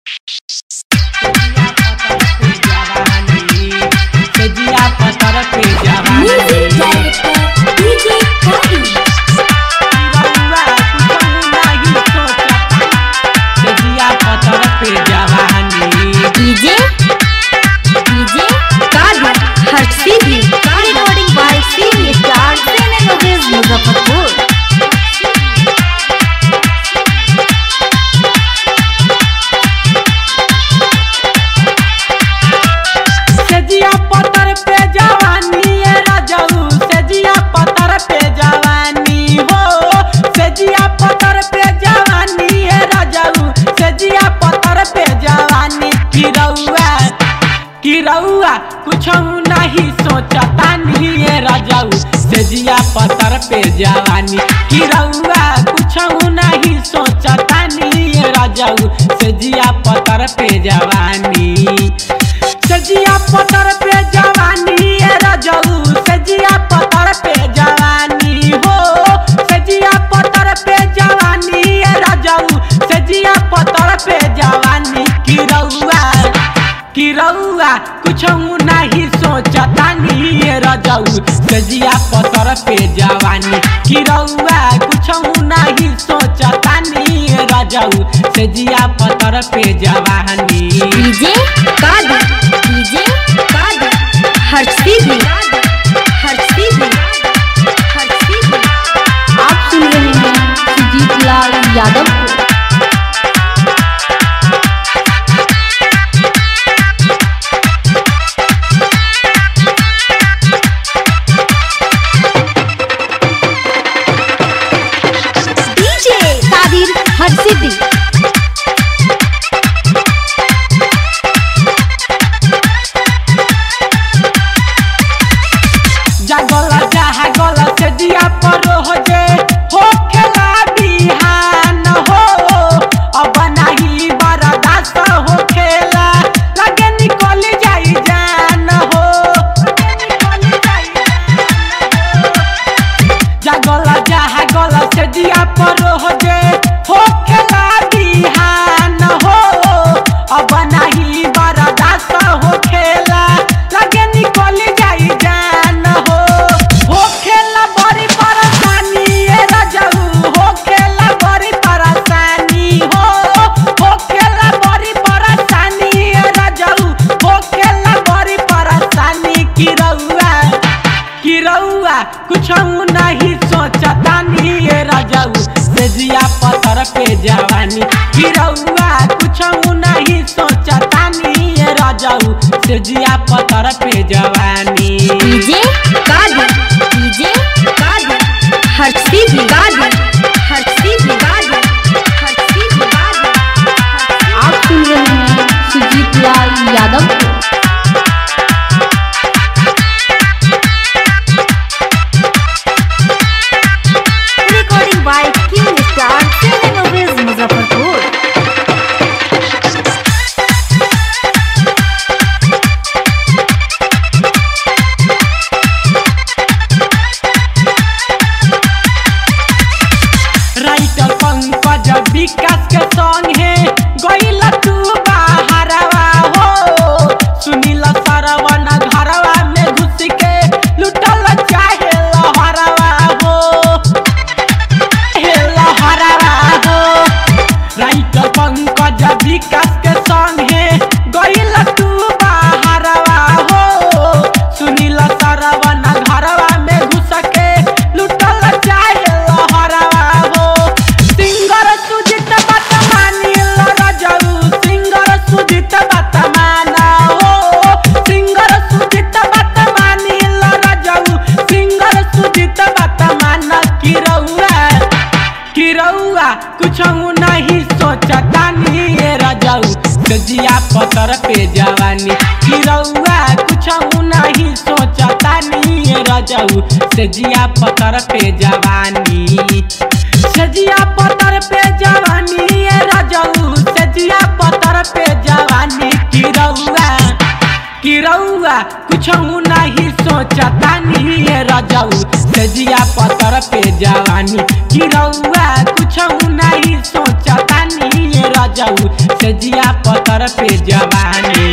Music director DJ Kavi. DJ DJ Kavi. Harshidi. Recording by Siri Star Cinemovies Muzaffarpur. सेजिया पतर पे जवानी ए राजाऊ सेजिया पतर पे जवानी हो सेजिया पतर पे जवानी ए राजाऊ सेजिया पतर पे जवानी किरौआ किरौआ कुछ नहीं सोचता नहीं ए राजाऊ सेजिया पतर पे जवानी किरौआ कुछ नहीं सोचता नहीं ए राजाऊ सेजिया पतर पे जवानी सजिया पतर पे जवानी ए रजऊ सजिया पतर पे जवानी हो सजिया पतर पे जवानी ए रजऊ सजिया पतर पे जवानी किरौआ किरौआ कुछ नहीं सोचता नहीं ए रजऊ सजिया पतर पे जवानी किरौआ कुछ नहीं सोचता नहीं ए रजऊ सजिया पतर पे जवानी DJ Kavi. DJ Kavi. Harshidi. Harshidi. Harshidi. आप सुन रहे हैं सुजीत लाल यादव को DJ Kadir Harshidi. जगल जहा गल से दिया पर हो जे हो खेला बिहान हो अब नहीं बरदास हो खेला लगे निकल जाई जान हो जगल जहा गल से दिया पर हो जे हो खेला बिहान हो अब नहीं बरदास हो खेला लगे निकल जाई जान हो हो खेला बड़ी परेशानी ए रजऊ हो खेला बड़ी परेशानी हो हो खेला बड़ी परेशानी ए रजऊ हो खेला बड़ी परेशानी की रउआ कि रउआ कुछ नहीं सोचता नहीं ये रजाऊ सेजिया पतर पे जवानी कि रउआ कुछ नहीं सोचता नहीं ये रजाऊ सेजिया पतर पे जवानी DJ Kadir. DJ Kadir. Harshidi. Kadir. Harshidi. Kadir. Harshidi. Kadir. आप सुन रहे हैं सुजीत लाल यादव को Recording by King Star Cinemovies Muzaffarpur. Writer Pankaj Vikas के संगे गइल तू बाहरवा हो सुनील सरवन घरवा में घुस के लुटल चाहे लहरवा हो हे लहरवा हो राइटर पंकज विकास के संगे गइल तू बाहरवा हो सुनील सरवन घरवा में घुस के लुटल चाहे लहरवा हो सिंगर सुजित बात मानी रजऊ सिंगर सुजित बात माना हो सिंगर सुजित बात मानी रजऊ सिंगर सुजित बात माना कि रउआ कि रउआ कुछ नहीं सोचता नहीं ये रजाऊ सजिया पतर पे जवानी कि रउआ कुछ नहीं सोचता नहीं ये रजाऊ सजिया पतर पे जवानी सजिया पतर पे जवानी ये रजाऊ सजिया पतर पे जवानी कि रउआ कि रउआ कुछ नहीं सोचता नहीं ये रजाऊ सजिया पतर पे जवानी कि रउआ कुछ नहीं सोचता नहीं ये रजाऊ सजिया पतर पे जवानी